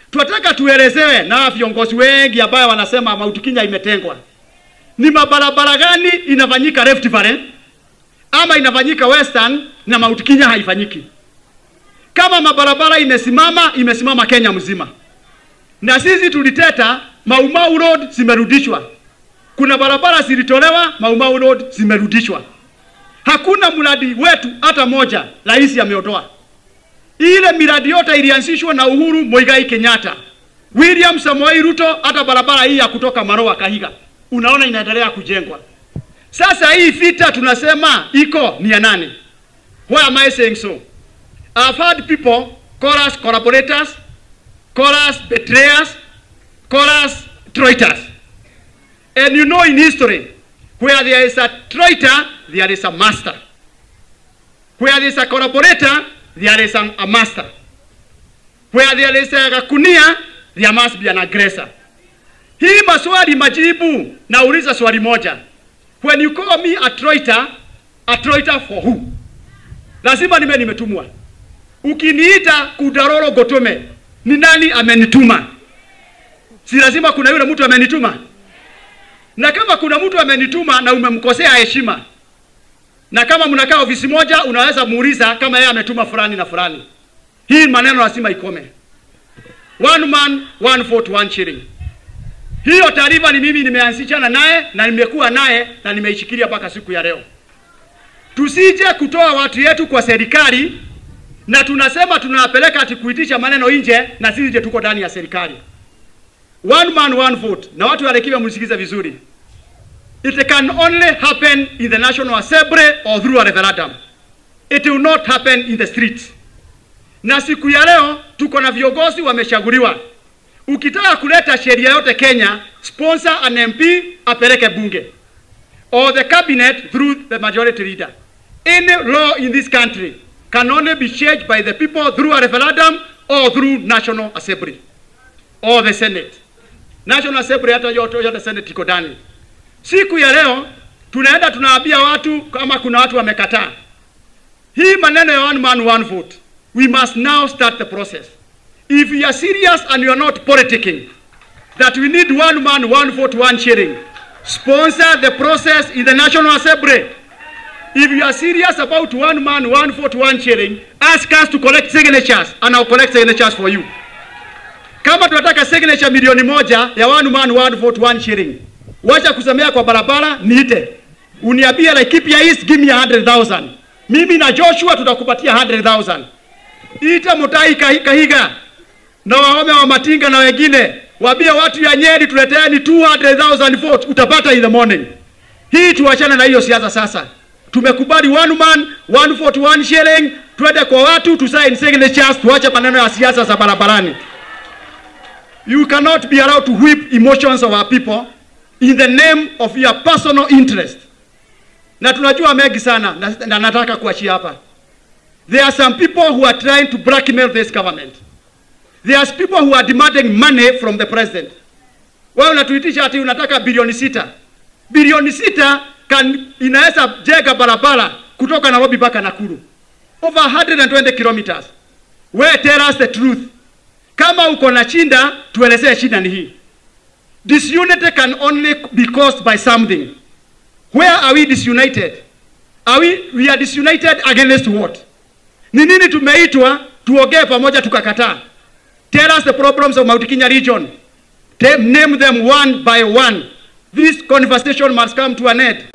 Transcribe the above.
Tunataka tuelezewe na viongozi wengi ambayo wanasema Mount Kenya imetengwa, ni mabarabara gani inafanyika Rift Valley ama inafanyika Western na Mount Kenya haifanyiki? Kama mabarabara imesimama, imesimama Kenya mzima, na sisi tuliteta Mau Mau Road zimerudishwa, kuna barabara zilitolewa Mau Mau Road zimerudishwa. Hakuna mradi wetu hata moja rais ameondoa. Ile miradi yote ilianzishwa na Uhuru Muigai Kenyatta, William Samoei Ruto. Hata barabara hii ya kutoka Maroa Kahiga unaona inaendelea kujengwa. Sasa hii vita tunasema iko ni ya nani? Why am I saying so? I've heard people call us collaborators, call us betrayers, call us traitors. And you know in history, where there is a traitor, there is a master. Where there is a collaborator, there is an, a master. Where there is a kunia, there must be an aggressor. Hii maswali majibu, nauliza swali moja. When you call me a traitor, a traitor for who? Lazima nime nimetumwa. Ukiniita Kudaroro Gotome, ni nani amenituma? Si lazima kuna yule mtu amenituma? Na kama kuna mtu amenituma na umemkosea heshima, na kama mnakaa ofisi moja, unaweza muuliza kama yeye ametuma fulani na fulani. Hii maneno lazima ikome. One man, one vote, one shilling. Hiyo taarifa ni mimi nimeanzishana naye na nimekuwa naye na nimeishikilia mpaka siku ya leo. Tusije kutoa watu yetu kwa serikali na tunasema tunawapeleka ati kuitisha maneno nje na sisi je tuko ndani ya serikali. One man one vote, na watu walekiwa msikize vizuri. It can only happen in the National Assembly or through a referendum. It will not happen in the street. Na siku ya leo tuko na viongozi wameshaguliwa. Ukitaka kuleta sheria yote Kenya, sponsor an MP apeleke bunge or the cabinet through the majority leader. Any law in this country can only be changed by the people through a referendum or through National Assembly or the Senate. National Assembly hata yote yote Senate iko ndani. Siku ya leo tunaenda tunaambia watu kama kuna watu wamekataa hii maneno ya one man one vote. We must now start the process. If you are serious and you are not politicking that we need one man one vote one shilling, sponsor the process in the National Assembly. If you are serious about one man one vote one shilling, ask us to collect signatures and I'll collect signatures for you. Kama tunataka signature milioni moja ya one man one vote one shilling, wacha kusemea kwa barabara, niite uniambie Laikipia East, give me 100,000. Mimi na Joshua tutakupatia 100,000. Ita Mutai Kahi- Kahiga na waume wa Matinga na wengine, waambie watu ya Nyeri tuleteeni 200,000 votes, utapata in the morning. Hii tuachane na hiyo siasa sasa. Tumekubali one man one vote one shilling, twende kwa watu tusign signatures, tuache maneno ya siasa za barabarani. You cannot be allowed to whip emotions of our people in the name of your personal interest. Na tunajua mengi sana na, na nataka kuachia hapa. There are some people who are trying to blackmail this government. There are people who are demanding money from the president. Wewe unatuitisha ati unataka bilioni sita. Bilioni sita kan inaweza jenga barabara kutoka Nairobi mpaka Nakuru. Over 120 kilometers. We tell us the truth. Kama uko na shinda, tuelezee shida ni hii. Disunity can only be caused by something. Where are we disunited? Are we, we are disunited against what? Ni nini tumeitwa tuongee pamoja tukakataa? Tell us the problems of Mount Kenya region. Te- Name them one by one. This conversation must come to an end.